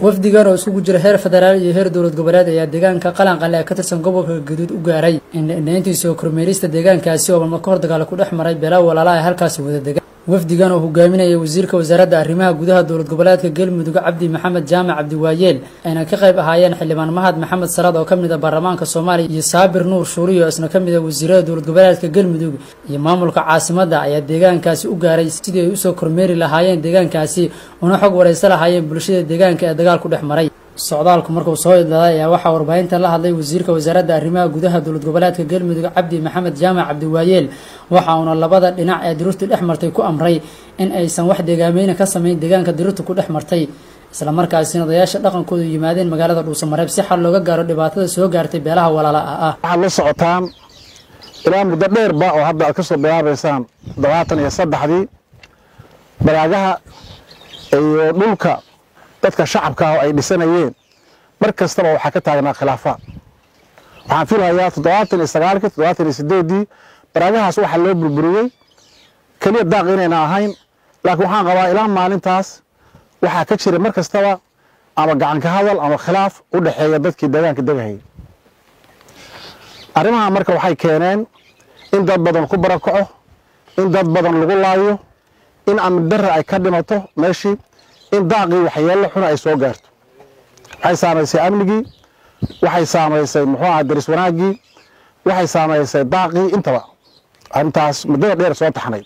wafdigan oo isugu jira heer federaal iyo heer dowlad goboleed ayaa deegaanka qalanqale ee ka tirsan gobolka gaduud u gaaray indhayntiisa oo kormeerista deegaankaasi oo balma kahor dagaal ku dhex maray beelaa walaala ee halkaasi wada degan wafdigan oo hogaaminaya wasiirka wasaaradda arrimaha gudaha dowlad goboleedka galmudug cabdi maxamed jaamac cabdiwaayeel ayna ka qayb ahaayeen xildhibaan mahad maxamed salaad oo ka mid a baarlamaanka soomaaliya iyo saabir nuur shuuriyo isna ka mid a wasiirada dowlad goboleedka galmudug iyo maamulka caasimadda ayaa deegaankaasi u gaaray sidii ay usoo kormeeri lahaayeen deegaankaasi una xog waraysa lahaayeen bulshada deegaanka ee dagaal ku dhex maray socdaalku markuu soo idlaaday ayaa waxaa warbaahinta la hadlay wasiirka wasaaradda arrimaha gudaha dowlad goboleedka galmudug cabdi maxamed jaamac cabdiwaayeel waxa uuna labada dhinac ee dirirtu dhex martay ku amray in aysan wax deegaameyna ka samayn deegaanka dirirtu ku dhex martay isla markaasina odayaasha dhaqankoodu yimaadeen magaalada dhuusamareeb si xal looga gaaro dhibaatada soo gaartay beelaha walaala ah waxaad la socotaan ilaa muddo dheerba oo hadda aad ka soo bilaabaysaan todobaatan iyo saddexdii baraagaha iyo dhulka dadka shacabka ah oo ay dhisanayeen mar kastaba waxaa ka taagnaa khilaafaad waxaan filahayaa toddobaatan iyo sagaalkii toddobaatan iyo sideeddii baraagahaas waxaa loo burburiyey keliya daaq inayna ahayn laakiin waxaan qabaa ilaa maalintaas waxaa ka jira mar kastaba ama gacanka hadal ama khilaaf u dhexeeya dadkii deegaanka degahayay arrimaha marka waxay keeneen in dad badan ku barakaco in dad badan lagu laayo in amni darra ay ka dhimato meeshii in daaqii waxyeello xuna ay soo gaarto waxay saamaysay amnigii waxay saamaysay muxuu aha daris wanaaggii waxay saamaysay daaqii intaba arrintaas muddada dheer soo taxnay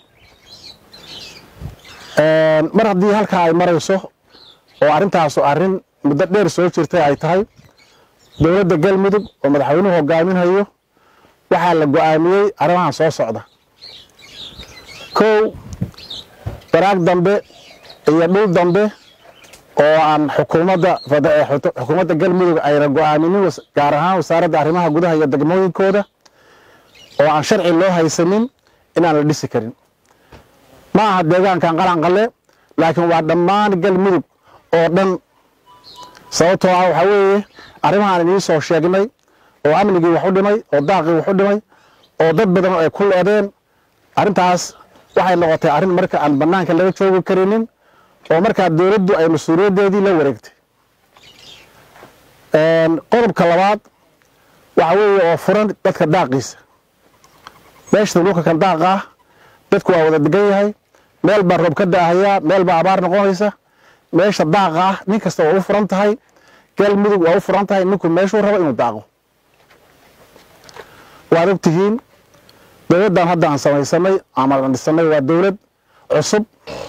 mar haddii halkaa ay marayso oo arrintaasu arrin muddo dheer soo jirtay ay tahay dowladda galmudug oo madaxweynuhu hogaaminhayo waxaa la go'aamiyey arrimahan soo socda kow baraag dambe iyo dhul dambe oo aan xukuumadda xukuumadda galmudug ayna go'aaminin gaar ahaan wasaaradda arrimaha gudaha iyo degmooyinkooda oo aan sharci loo haysanin inaan la dhisi karin ma aha deegaankan qalanqale laakiin waa dhammaan galmudug oo dhan sababtoo ah waxaa weeye arrimahaan inii soo sheegnay oo amnigii wax u dhimay oo daaqii wax u dhimay oo dad badan ay ku leedeen arrintaas waxay noqotay arrin marka aan bannaanka laga joogi karinin oo markaa dowladdu ay mas-uuliyaddeedii la wareegtay qodobka labaad waxa weeye oo furan dadka daaqiisa meeshata dhulka kan daaqa ah dadku waa wada degan yahay meel baa roob ka da'ahayaa meel baa abaar noqonaysa meesha daaqa ah nin kasta waa u furan tahay galmudug waa u furan tahay ninku meeshuu rabo inuu daaqo waad og tihiin dowladdan hadda aan samaysanay ama aan dhisanay waa dowlad cusub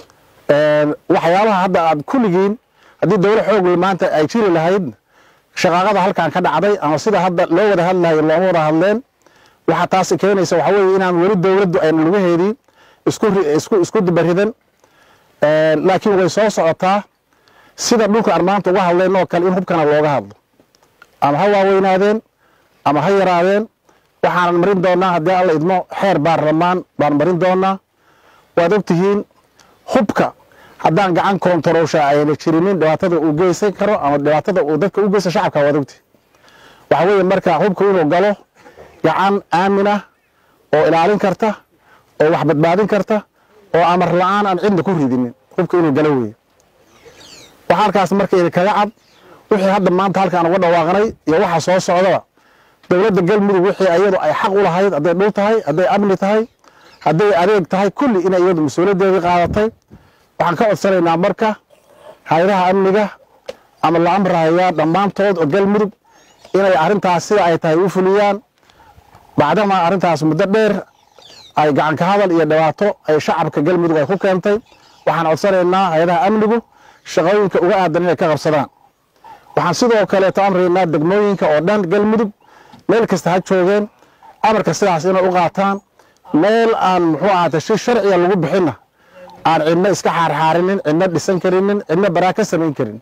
waxyaabaha hadda aad kulligiin haddii dowlad xoogay maanta ay jiri lahayd shaqaaqada halkan ka dhacday ama sida hadda loo wada hadlayo looma wada hadleen waxaa taasi keenaysa waxaa weeye inaan weli dowladdu ayna lugaheedii isku isku dibaridan laakiin way soo socotaa sida dhulka aan maanta uga hadlayn oo kale in hubkana looga hadlo ama ha waaweynaadeen ama ha yaraadeen waxaanan marin doonaa haddii alla idmo xeer baarlamaan baan marin doonaa waad og tihiin hubka haddaan gacan koontaroosha ayna jirinin dhibaatada uu geysan karo ama dhibaatada uu dadka u geysta shacabka waad ogtihin waxaa weeye marka hubka inuu galo gacan aamin ah oo ilaalin karta oo wax badbaadin karta oo amar la-aan aan cidna ku ridinin hubka inuu galo weeye waxaa halkaas marka idinkaga cad wixii hadda maanta halkaan uga dhawaaqnay iyo waxa soo socdaba dowladda galmudug wixii iyadu ay xaq u lahayd hadday dhul tahay hadday amni tahay hadday adeeg tahay kulli inay iyadu mas-uuliyaddeedii qaadatay waxaan ka codsanaynaa marka hay-adaha amniga ama la amrahayaa dhammaantood oo galmudug inay arrintaas sida ay tahay u fuliyaan bacdama arrintaas muddo dheer ay gacanka hadal iyo dhibaato ay shacabka galmudug ay ku keentay waxaan codsanaynaa hay-adaha amnigu shaqooyinka uga aadan inay ka qabsadaan waxaan sidoo kaleeto amraynaa degmooyinka oo dhan galmudug meel kasta ha joogeen amarka sidaas inay u qaataan meel aan muxuu ahaatay si sharciga lagu bixinna aan cidno iska xaarxaarinin cidno dhisan karinin cidno baraa ka samayn karin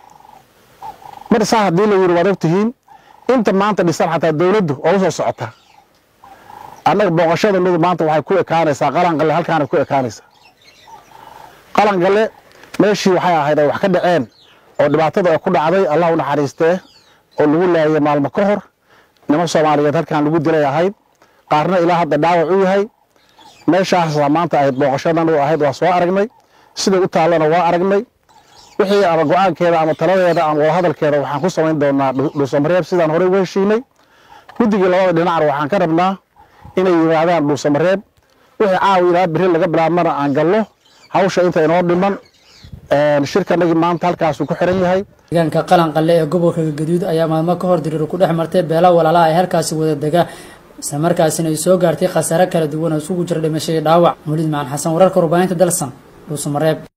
mar saa haddii la yidhi waad og tihiin inta maanta dhisan xataa dowladdu oo u soo socotaa annaga booqashada midu maanta waxay ku ekaanaysaa qalanqale halkaanay ku ekaanaysaa qalanqale meeshii waxay ahayd ay wax ka dhaceen oo dhibaatada ay ku dhacday allah u naxariistee oo lagu laayay maalmo ka hor niman soomaaliyeed halkaan lagu dilay ahayd qaarna ilaa hadda dhaawac u yahay meeshaasaa maanta ahayd booqashadan u ahayd waa soo aragnay siday u taallana waa aragnay wixii ama go-aankeeda ama taladeeda ama wadahadalkeeda waxaan ku samayn doonaa dhuusamareeb sidaan horey uga heshiinay guddigii labada dhinacna waxaan ka rabnaa inay yimaadaan dhuusamareeb wixii caawa ilaa beri laga bilaabmana aan gallo hawsha inta inoo dhiman shirkanagii maanta halkaasuu ku xiran yahay deegaanka qalanqalle ee gobolka gaduud ayaa maalmo ka hor diriir ku dhex martay beela walaalaha ay halkaasi wada dega isla markaasina ay soo gaartay khasaare kala duwan oo isugu jira dhimashadii dhaawac muliid macaan xasan wararka warbaahinta dalsan dhuusamareeb